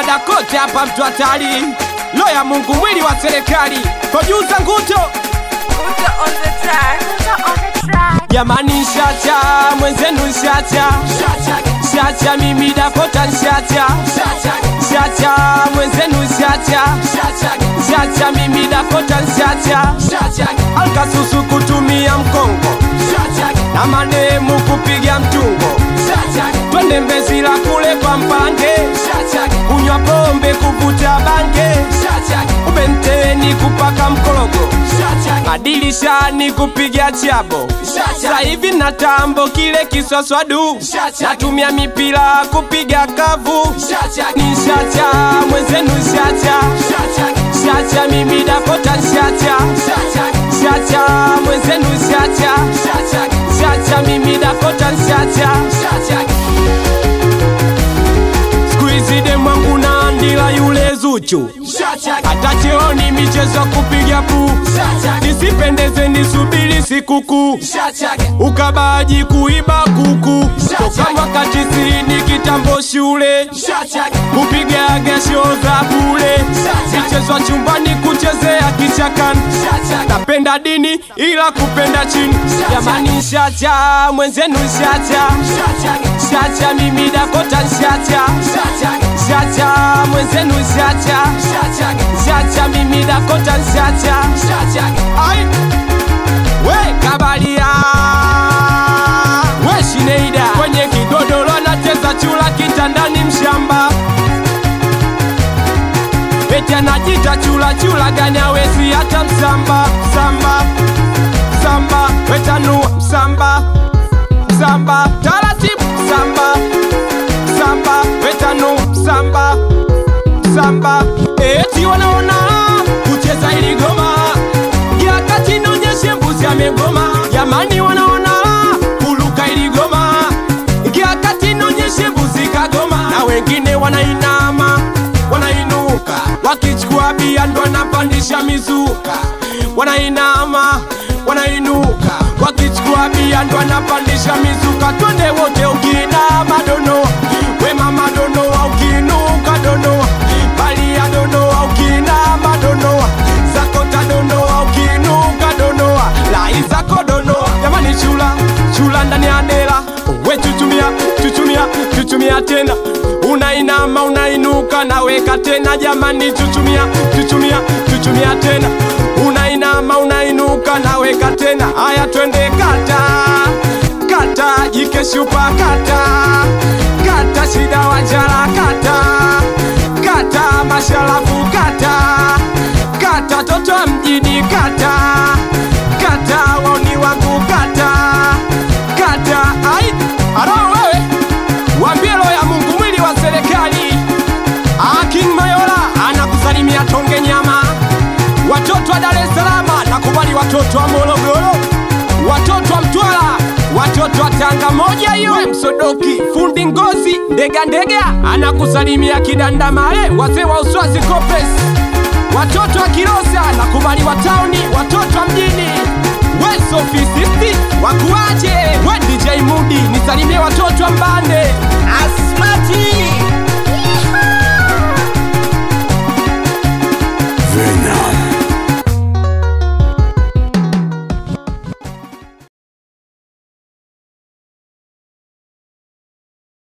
Bada kote hapa mtu hatari, lo ya Mungu mwili wa serikali, kojuza nguto Guto on the track. Guto on the track. jamani, shacha mwenzenu, shacha shacha, mimi Dakota shacha shacha, mwenzenu shacha shacha, mimi Dakota shacha alkasusu kutumia mkongo na mademu kupiga mtungo, twende Mbezi la kule kwa mpange, kunywa pombe kuvuta bange, ubenteni kupaka mkologo, madirishani kupiga chabo, sasa hivi na tambo kile kiswaswadu, natumia mipira kupiga kavu, ni shacha mwenzenu shacha shacha, mimi Dakota shacha shacha, mwenzenu shacha shacha, mimi Dakota shacha siku hizi demwangu na andila yule Zuchu, hata cheoni michezo kupiga pu, nisipendeze nisubiri sikukuu, ukabaji kuiba kuku toka mwaka tisini kitambo shule, kupiga gesho za bule, michezo chumbani kuchezea kichakani, napenda dini ila kupenda chini, jamani shacha mwenzenu shacha shacha, mimi Dakota shacha shacha, mwenzenu shacha shacha, mimi Dakota shacha ai we kabalia we Shineida kwenye kigodoro anacheza chula kitandani mshamba eti anajita chula chula gani awezi hata msamba msamba msamba wetanua msamba msamba taratibu msamba msamba wetanu msamba msamba eti wanaona kucheza ili goma yakati naonyeshe mbuzi amegoma jamani wanaona kuluka ili goma yakati naonyeshe mbuzi kagoma na wengine wanainama wanainuka wakichukua bia ndo wanapandisha mizuka wanainama wanainuka wakichukua bia ndo wanapandisha mizuka twende wote ukinama donoa wema madonoa ukinuka donoa balia donoa ukinama donoa zakota donoa ukinuka donoa lai zako donoa jamani chula chula ndani ya dela we chuchumia chuchumia chuchumia tena unainama unainuka naweka tena jamani chuchumia chuchumia chuchumia tena unainama unainuka naweka tena haya twende kata kata jike shupa kata kata shida wajala kata kata mashalafu kata kata toto wa mjini kata kata waoni wangu kata kata ai aro wewe wambie roho ya Mungu mwili wa serikali Akin Mayola anakusalimia tonge nyama watoto wa Dar es Salaam nakubali watoto wa Morogoro watoto wa Mtwara watoto wa Tanga moja hiyo We Msodoki fundi ngozi ndega ndega anakusalimia Kidandamale wazee wa Uswazi Kopes watoto wa Kilosa nakubali wa tauni watoto wa mjini we sofisisti wakuaje we DJ Mudi nisalimie watoto wa mbali